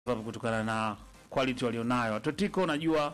sababu kutokana na quality walionayo. Atletico najua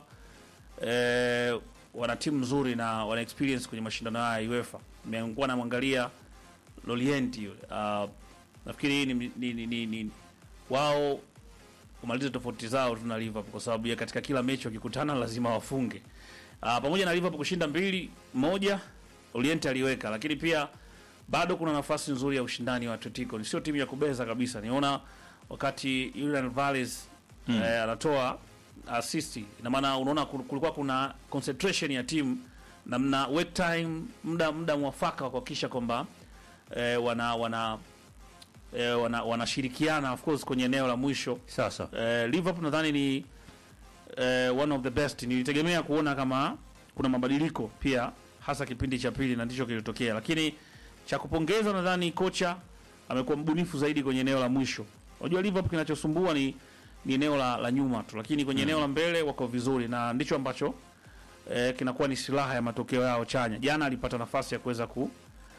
eh, wana timu nzuri na wana experience kwenye mashindano haya ya UEFA. Nimekuwa namwangalia Lorienti yule. Uh, nafikiri hii ni, ni, ni, ni, ni wao kumaliza tofauti zao tu na Liverpool kwa sababu ya katika kila mechi wakikutana lazima wafunge. Uh, pamoja na Liverpool kushinda mbili moja, Lorienti aliweka, lakini pia bado kuna nafasi nzuri ya ushindani wa Atletico. Ni sio timu ya kubeza kabisa. Niona wakati Julian Alvarez mm. eh, anatoa assist, ina maana unaona kul- kulikuwa kuna concentration ya timu na mna wait time, muda muda mwafaka wa kuhakikisha kwamba eh, wana wana eh, wana wanashirikiana of course kwenye eneo la mwisho. Sasa Eh, Liverpool nadhani ni eh, one of the best. Nilitegemea kuona kama kuna mabadiliko pia, hasa kipindi cha pili, na ndicho kilitokea, lakini cha kupongeza nadhani kocha amekuwa mbunifu zaidi kwenye eneo la mwisho. Unajua Liverpool kinachosumbua ni ni eneo la, la nyuma tu, lakini kwenye eneo la mbele wako vizuri, na ndicho ambacho eh, kinakuwa ni silaha ya matokeo yao chanya. Jana alipata nafasi ya kuweza ku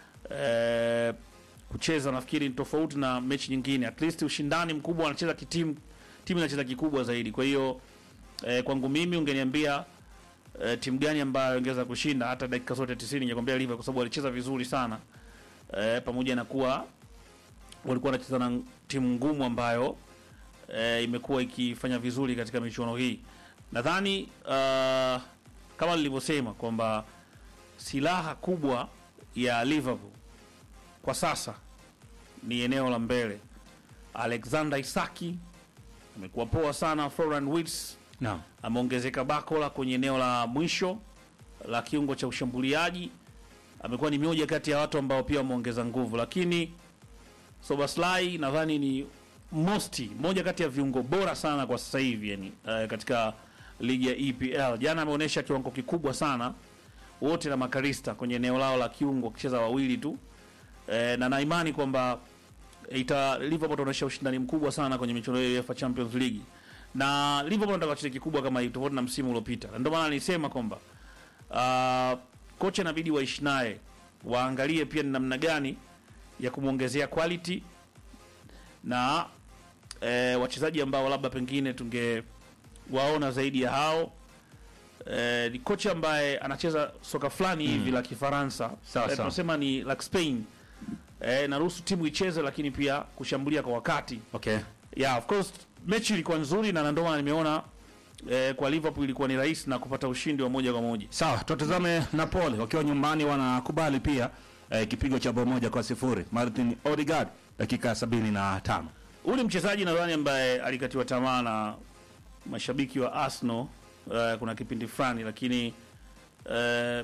eh, kucheza, nafikiri ni tofauti na mechi nyingine, at least ushindani mkubwa, wanacheza kitimu, timu inacheza kikubwa zaidi. Kwa hiyo eh, kwangu mimi ungeniambia eh, timu gani ambayo ingeweza kushinda hata dakika zote 90 ningekwambia Liverpool kwa sababu walicheza vizuri sana eh, pamoja na kuwa walikuwa wanacheza na timu ngumu ambayo eh, imekuwa ikifanya vizuri katika michuano hii. Nadhani uh, kama nilivyosema kwamba silaha kubwa ya Liverpool kwa sasa ni eneo la mbele. Alexander Isaki amekuwa poa sana. Florian Wirtz naam, ameongezeka Bakola kwenye eneo la mwisho la kiungo cha ushambuliaji, amekuwa ni mmoja kati ya watu ambao pia wameongeza nguvu, lakini Sobaslai nadhani ni mosti moja kati ya viungo bora sana kwa sasa hivi yani, uh, katika ligi ya EPL. Jana ameonyesha kiwango kikubwa sana wote na Makarista kwenye eneo lao la kiungo wakicheza wawili tu eh, na naimani kwamba ita Liverpool itaonyesha ushindani mkubwa sana kwenye michuano ya UEFA Champions League na Liverpool nataka wacheze kikubwa kama hivi tofauti na msimu uliopita, na ndio maana nilisema kwamba uh, kocha inabidi waishi naye, waangalie pia ni namna gani ya kumwongezea quality na eh, wachezaji ambao labda pengine tungewaona zaidi ya hao. Eh, ni kocha ambaye anacheza soka fulani hivi la Kifaransa, Sawa, Eh, sawa. tunasema ni like Spain. Eh, naruhusu timu icheze, lakini pia kushambulia kwa wakati okay, yeah, of course mechi ilikuwa nzuri na ndio maana nimeona eh, kwa Liverpool ilikuwa ni rahisi na kupata ushindi wa moja kwa moja. sawa. Tutazame Napoli wakiwa nyumbani wanakubali pia eh, kipigo cha bao moja kwa sifuri Martin Odegaard dakika sabini na tano. Huyu ni mchezaji nadhani ambaye alikatiwa tamaa na mashabiki wa Arsenal eh, kuna kipindi fulani, lakini eh,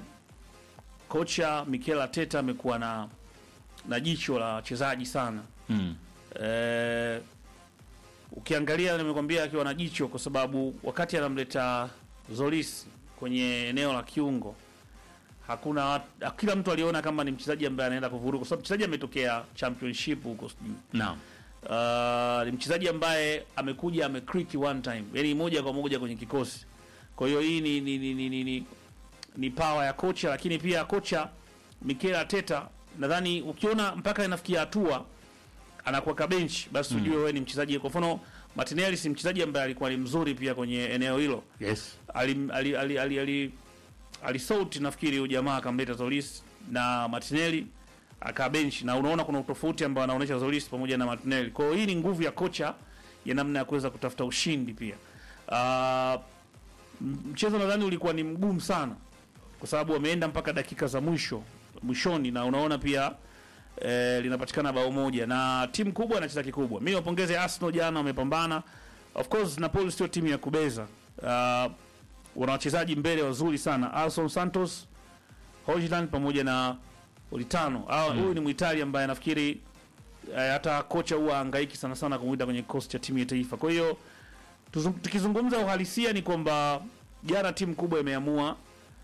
kocha Mikel Arteta amekuwa na na jicho la wachezaji sana Mm. eh, ukiangalia nimekwambia akiwa na jicho kwa sababu wakati anamleta Zolis kwenye eneo la kiungo hakuna wat- kila mtu aliona kama ni mchezaji ambaye anaenda kuvuruga kwa sababu mchezaji ametokea championship huko sijui Naam. Uh, ni mchezaji ambaye amekuja amekriki one time, yani moja kwa moja kwenye kikosi. Kwa hiyo hii ni ni, ni, ni, ni, ni, ni power ya kocha, lakini pia kocha Mikel Arteta nadhani ukiona mpaka inafikia hatua anakuweka bench, basi ujue wewe ni mchezaji. Kwa mfano Martinelli si mchezaji ambaye alikuwa ni mzuri pia kwenye eneo hilo Yes. ali ali ali ali, ali, alisauti nafikiri huyu jamaa akamleta Zolis na Martinelli akaa bench, na unaona kuna utofauti ambao anaonyesha Zolis pamoja na Martinelli. Kwa hiyo hii ni nguvu ya kocha ya namna ya kuweza kutafuta ushindi pia. Uh, mchezo nadhani ulikuwa ni mgumu sana kwa sababu wameenda mpaka dakika za mwisho mwishoni, na unaona pia eh, linapatikana bao moja na timu kubwa inacheza kikubwa. Mimi wapongeze Arsenal, jana wamepambana. Of course Napoli sio timu ya kubeza. Uh, wana wachezaji mbele wazuri sana, Alson Santos, Hojland pamoja na Olitano. Ah, Huyu ni Mwitali ambaye nafikiri eh, hata kocha huwa hangaiki sana sana kumuita kwenye kikosi cha timu ya taifa. Kwa hiyo tuzung- tukizungumza uhalisia ni kwamba jana timu kubwa imeamua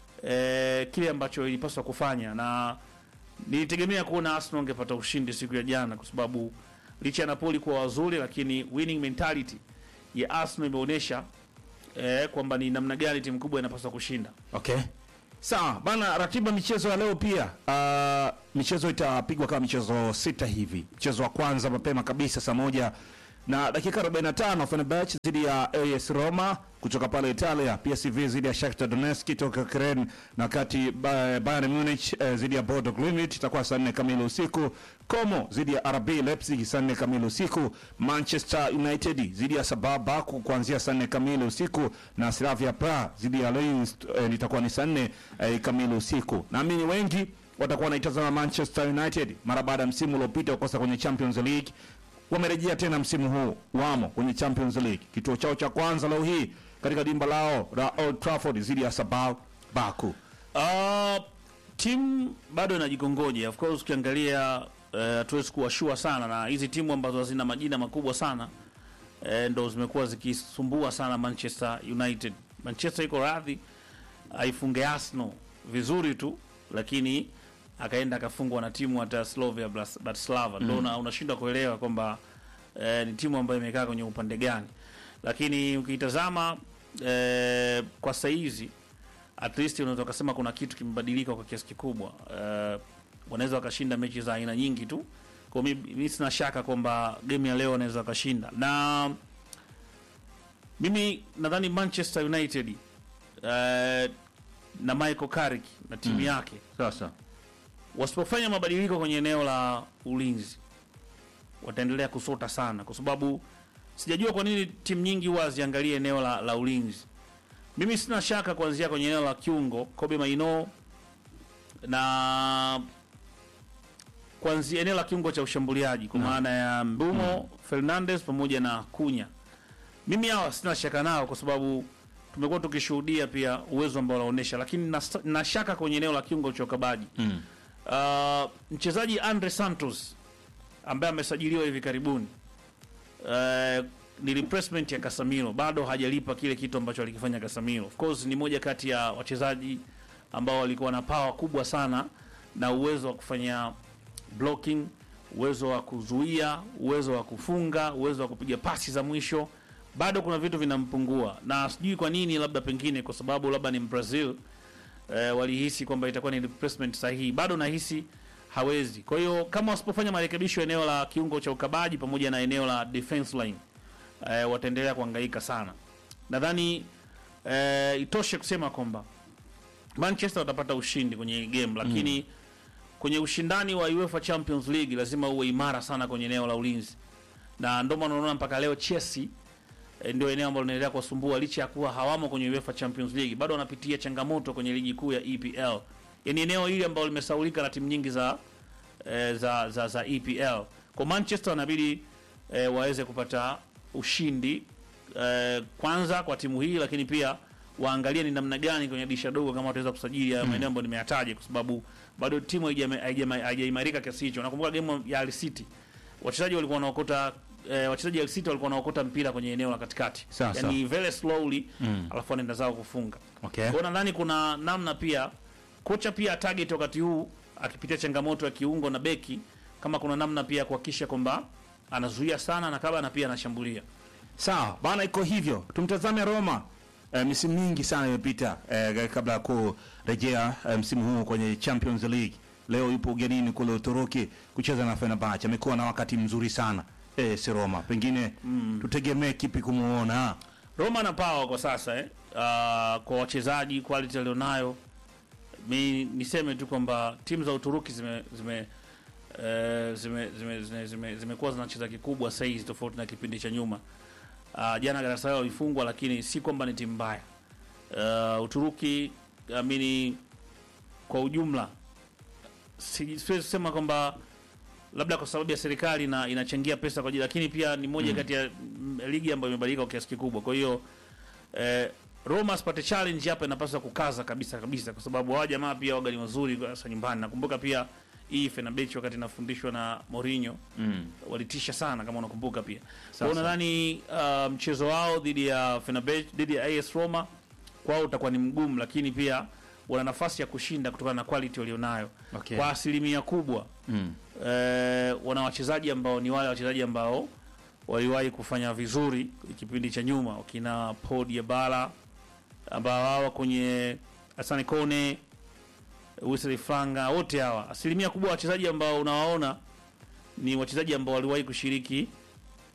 eh, kile ambacho ilipaswa kufanya na nilitegemea kuona Arsenal angepata ushindi siku ya jana, kwa sababu licha ya Napoli kuwa wazuri, lakini winning mentality ya Arsenal imeonyesha eh, kwamba ni namna gani timu kubwa inapaswa kushinda. Okay. Sawa bana, ratiba michezo ya leo pia. Uh, michezo itapigwa kama michezo sita hivi. Mchezo wa kwanza mapema kabisa saa moja na dakika 45 Fenerbahce dhidi ya AS Roma kutoka pale Italia, PSV dhidi ya Shakhtar Donetsk toka Ukraine, na wakati Ba- Bayern Munich eh, dhidi ya Bodo Glimt itakuwa saa 4 kamili usiku. Como dhidi ya RB Leipzig saa 4 kamili usiku. Manchester United dhidi ya Sabah Baku kuanzia saa 4 kamili usiku, na Slavia Praha dhidi ya Lens eh, itakuwa ni saa 4 eh, kamili usiku. Naamini wengi watakuwa wanaitazama Manchester United mara baada ya msimu uliopita kukosa kwenye Champions League wamerejea tena msimu huu, wamo kwenye Champions League, kituo chao cha kwanza leo hii katika dimba lao la Old Trafford dhidi ya Sabah Baku. Uh, timu bado inajikongoja. Of course ukiangalia eh, hatuwezi kuwa sure sana na hizi timu ambazo hazina majina makubwa sana eh, ndo zimekuwa zikisumbua sana Manchester United. Manchester iko radhi aifunge Arsenal vizuri tu, lakini akaenda akafungwa na timu hata Slavia Bras- Bratislava ndo una- unashindwa kuelewa kwamba eh, ni timu ambayo imekaa kwenye upande gani, lakini ukiitazama eh, kwa saizi at least unaweza ukasema kuna kitu kimebadilika kwa kiasi kikubwa. Uh, wanaweza wakashinda mechi za aina nyingi tu, kwa mi, mi sina shaka kwamba game ya leo wanaweza wakashinda, na mimi nadhani Manchester United uh, na Michael Carrick na timu yake Sasa wasipofanya mabadiliko kwenye eneo la ulinzi wataendelea kusota sana, kwa sababu sijajua kwa nini timu nyingi huwa haziangalie eneo la, la ulinzi. Mimi sina shaka kuanzia kwenye eneo la kiungo Kobe Maino na kuanzia eneo la kiungo cha ushambuliaji kwa maana ya Mbumo Fernandes pamoja na Kunya. Mimi hawa sina shaka nao kwa sababu tumekuwa tukishuhudia pia uwezo ambao wanaonyesha, lakini na, na shaka kwenye eneo la kiungo cha ukabaji mm. Uh, mchezaji Andre Santos ambaye amesajiliwa hivi karibuni uh, ni replacement ya Casemiro, bado hajalipa kile kitu ambacho alikifanya Casemiro. Of course ni moja kati ya wachezaji ambao walikuwa na power kubwa sana na uwezo wa kufanya blocking, uwezo wa kuzuia, uwezo wa kufunga, uwezo wa kupiga pasi za mwisho. Bado kuna vitu vinampungua, na sijui kwa nini, labda pengine kwa sababu labda ni Brazil eh, walihisi kwamba itakuwa ni replacement sahihi. Bado nahisi hawezi. Kwa hiyo kama wasipofanya marekebisho eneo la kiungo cha ukabaji pamoja na eneo la defense line eh, wataendelea kuhangaika sana. Nadhani eh, itoshe kusema kwamba Manchester watapata ushindi kwenye hii game, lakini kwenye ushindani wa UEFA Champions League lazima uwe imara sana kwenye eneo la ulinzi, na ndio maana unaona mpaka leo Chelsea eh, ndio eneo ambalo linaendelea kuwasumbua licha ya kuwa hawamo kwenye UEFA Champions League, bado wanapitia changamoto kwenye ligi kuu ya EPL. Yaani eneo hili ambalo limesaulika na timu nyingi za eh, za, za za EPL. Kwa Manchester wanabidi eh, waweze kupata ushindi eh, kwanza kwa timu hii, lakini pia waangalie ni namna gani kwenye dirisha dogo kama wataweza kusajili mm. maeneo ambayo nimeyataja, kwa sababu bado timu haijama- haijama- haijaimarika kiasi hicho. Nakumbuka game ya Al City wachezaji walikuwa wanaokota eh, wachezaji wa Al City walikuwa wanaokota mpira kwenye eneo la katikati, Sawa, yani very slowly Mm. alafu wanaenda zao kufunga. Okay. Kwa hiyo nadhani kuna namna pia kocha pia target wakati huu akipitia changamoto ya kiungo na beki, kama kuna namna pia kuhakikisha kwamba anazuia sana na kabla na pia anashambulia. Sawa bana, iko hivyo. Tumtazame Roma. Eh, misimu mingi sana imepita eh, kabla ya kurejea eh, msimu huu kwenye Champions League. Leo yupo ugenini kule Uturuki kucheza na Fenerbahce. Amekuwa na wakati mzuri sana eh, si Roma. Pengine tutegemee kipi kumuona? Roma na power kwa sasa eh. Uh, kwa wachezaji quality alionayo, mi niseme tu kwamba timu za Uturuki zime zime eh, zime zime zime- zime- zimekuwa zinacheza kikubwa sasa hizi tofauti na kipindi cha nyuma. Uh, jana Galatasaray walifungwa, lakini si kwamba ni timu mbaya. Uh, Uturuki amini kwa ujumla si- siwezi kusema kwamba labda kwa sababu ya serikali na inachangia pesa kwa ajili, lakini pia ni moja kati ya mm, ligi ambayo imebadilika kwa kiasi kikubwa. Kwa hiyo eh, Roma asipate challenge hapa, inapaswa kukaza kabisa kabisa, kwa sababu hawa jamaa pia waga ni wazuri hasa nyumbani. Nakumbuka pia hii Fenerbahce wakati inafundishwa na Mourinho Mm. walitisha sana, kama unakumbuka pia. Kwa Sasa. hiyo nadhani uh, mchezo wao dhidi ya Fenerbahce dhidi ya AS Roma kwao utakuwa ni mgumu, lakini pia wana nafasi ya kushinda kutokana na quality walionayo Okay. kwa asilimia kubwa Mm. eh, wana wachezaji ambao ni wale wachezaji ambao waliwahi kufanya vizuri kipindi cha nyuma, wakina Paul Diabala ambao hawa kwenye Asane Kone, Wesley Fanga, wote hawa, asilimia kubwa wachezaji ambao unawaona ni wachezaji ambao waliwahi kushiriki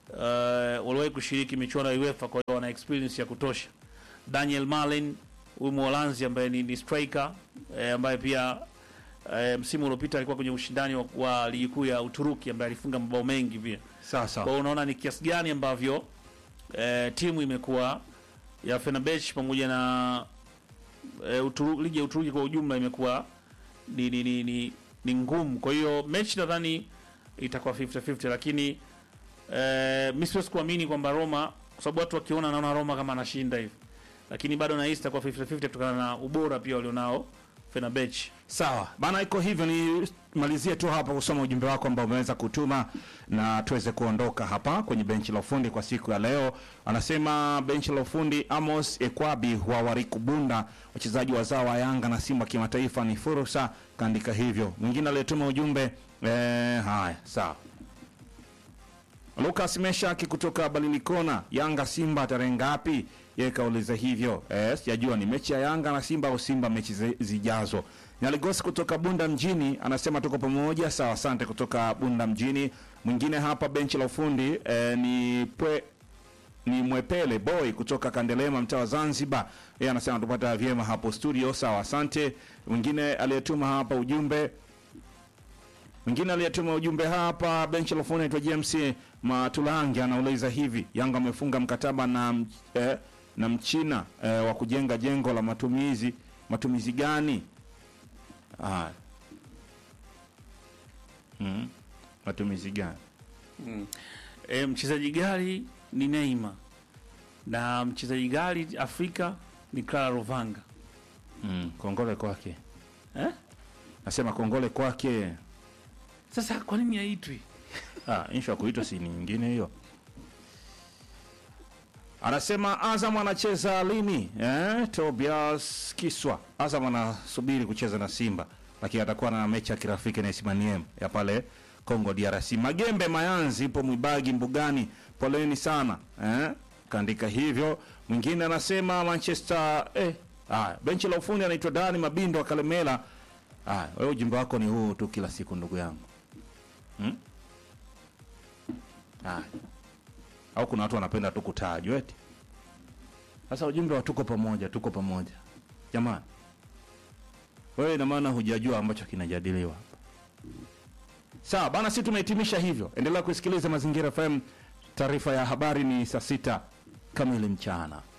uh, waliwahi kushiriki michuano ya UEFA, kwa hiyo wana experience ya kutosha. Daniel Malin huyu Mholanzi ambaye ni, ni striker eh, ambaye pia eh, msimu uliopita alikuwa kwenye ushindani wa, wa ligi kuu ya Uturuki ambaye alifunga mabao mengi pia. Sasa Kwa hiyo unaona ni kiasi gani ambavyo eh, timu imekuwa ya Fenerbahce pamoja na eh, Uturu, ligi ya Uturuki kwa ujumla imekuwa ni, ni, ni, ni, ni ngumu. Kwa hiyo mechi nadhani itakuwa 50-50 lakini eh, mimi siwezi kuamini kwamba Roma kwa sababu watu wakiona naona Roma kama anashinda hivi. Lakini bado nahisi itakuwa 50-50 kutokana na ubora pia walionao Fenerbahce. Sawa bana, iko hivyo. Ni malizie tu hapa kusoma ujumbe wako ambao umeweza kutuma na tuweze kuondoka hapa kwenye benchi la ufundi kwa siku ya leo. Anasema benchi la ufundi Amos Ekwabi wa Warikubunda, wachezaji wazao wa Yanga na Simba kimataifa ni fursa, kaandika hivyo. Mwingine aliyetuma ujumbe eh, haya sawa Lucas Meshaki kutoka Balilikona, Yanga Simba tarehe ngapi? Yeye kauliza hivyo. Eh, sijajua ni mechi ya Yanga na Simba au Simba mechi zi- zijazo. Nyaligosi kutoka Bunda mjini anasema tuko pamoja. Sawa, asante kutoka Bunda mjini. Mwingine hapa benchi la ufundi eh, ni pwe, ni Mwepele Boy kutoka Kandelema mtaa wa Zanzibar. Yeye anasema tupata vyema hapo studio. Sawa, asante. Mwingine aliyetuma hapa ujumbe Mwingine aliyetuma ujumbe hapa benchi la ufundi anaitwa James Matulangi anauliza hivi, Yanga amefunga mkataba na m- eh, na Mchina eh, wa kujenga jengo la matumizi matumizi gani? Ah. Mm. Matumizi gani? E, mchezaji gari ni Neymar na mchezaji gari Afrika ni Clara Rovanga Mm. Kongole kwake. eh? Nasema kongole kwake. Sasa kwa nini haitwi? Ah, insha ya kuitwa si ni nyingine hiyo. Anasema Azam anacheza lini? Eh, Tobias Kiswa. Azam anasubiri kucheza na Simba, lakini atakuwa na mechi ya kirafiki na Ismaniem ya pale Congo DRC. Magembe Mayanzi ipo Mwibagi Mbugani. Poleni sana. Eh? Kaandika hivyo. Mwingine anasema Manchester eh ah, benchi la ufundi anaitwa Dani Mabindo wa Kalemela. Ah, wewe ujumbe wako ni huu tu kila siku ndugu yangu. Hmm? Ah. Au kuna watu wanapenda tu kutajwa eti. Sasa ujumbe wa tuko pamoja, tuko pamoja. Jamani. Wewe ina maana hujajua ambacho kinajadiliwa hapa. Sawa, bana sisi tumehitimisha hivyo. Endelea kusikiliza Mazingira FM. Taarifa ya habari ni saa sita kamili mchana.